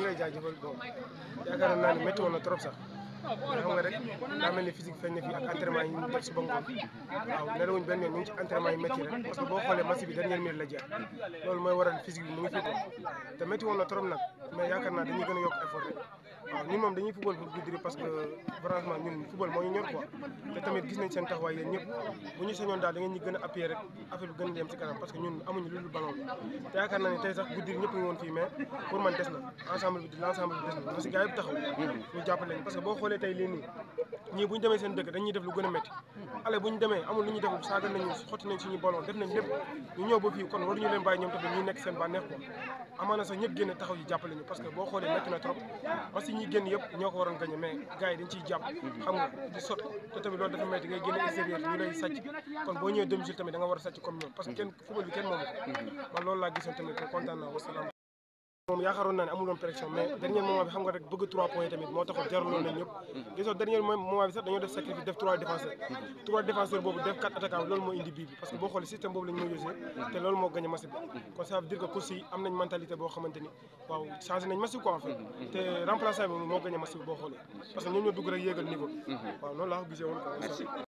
lay jaajëfal bon yaakaar naa ne métti woon na trop sax mais xam nga rek daa mel ni physique feeñ na fi ak entraînement yi ñu def suba ngoon waaw nelawuñ benn yoon ñu ngi ci entraînement yi métti rek parce que boo xoolee match bi dernière minute la jeex loolu mooy waral physique bi mu ngi fi ko te métti woon na trop nag mais yaakaar naa dañuy gën a yokk effort rek waaw ñun moom dañuy football pour Goudiri parce que franchement ñun football moo ñu ñor quoi te tamit gis nañ seen taxawaay yéen ñëpp bu ñu sañoon daal da ngeen ñu gën a appuyer rek affaire bi gën a dem ci kanam parce que ñun amuñu lu dul ballon te yaakaar naa ne tey sax Goudiri ñëpp ngi woon fii mais pour man des na ensemble bi l'ensemble bi des na parce que gars yëpp taxaw ñu jàppale leen parce que boo xoolee tey lii nii ñii bu ñu demee seen dëkk dañuy def lu gën a métti ale bu ñu demee amul lu ñuy def saaga nañu xotti nañ suñu ballon def nañ lépp ñu ñëw ba fii kon waruñu leen bàyyi ñoom tamit ñuy nekk seen bànneex quoi amaana sax ñëpp génn taxaw yi jàppale ñu parce que boo xoolee métti na trop parce que ñi génn yëpp ñoo ko waroon gagné mais gars yi dañ ciy jàpp xam nga di sot te tamit loolu dafa métti ngay génn extérieur ñu lay sàcc kon boo ñëwee domicile tamit da nga war a sàcc comme ñoom parce que kenn football bi kenn moomu ko man loolu laa gisoon tamit kontaan naa wasalaam moom yaakaaroon naa ne amuloon pression mais dernier moment bi xam nga rek bëgg 3 points yi tamit moo taxoon jaraloon nañ ñëpp gisoo dernier moment bi sax dañoo def sacrifice def 3 défenseurs 3 défenseurs boobu def 4 attaquants loolu moo indi bii bi parce que boo xoolee système boobu lañ moo yosee te loolu moo gagné match bi kon ça veut dire que course yi am nañ mentalité boo xamante ni waaw changé nañ match bi quoi en fait te remplaçant bi moo gagné match bi boo xoolee parce que ñoom ñoo dugg rek yéegal niveau waaw noonu laa ko gisee woon quoi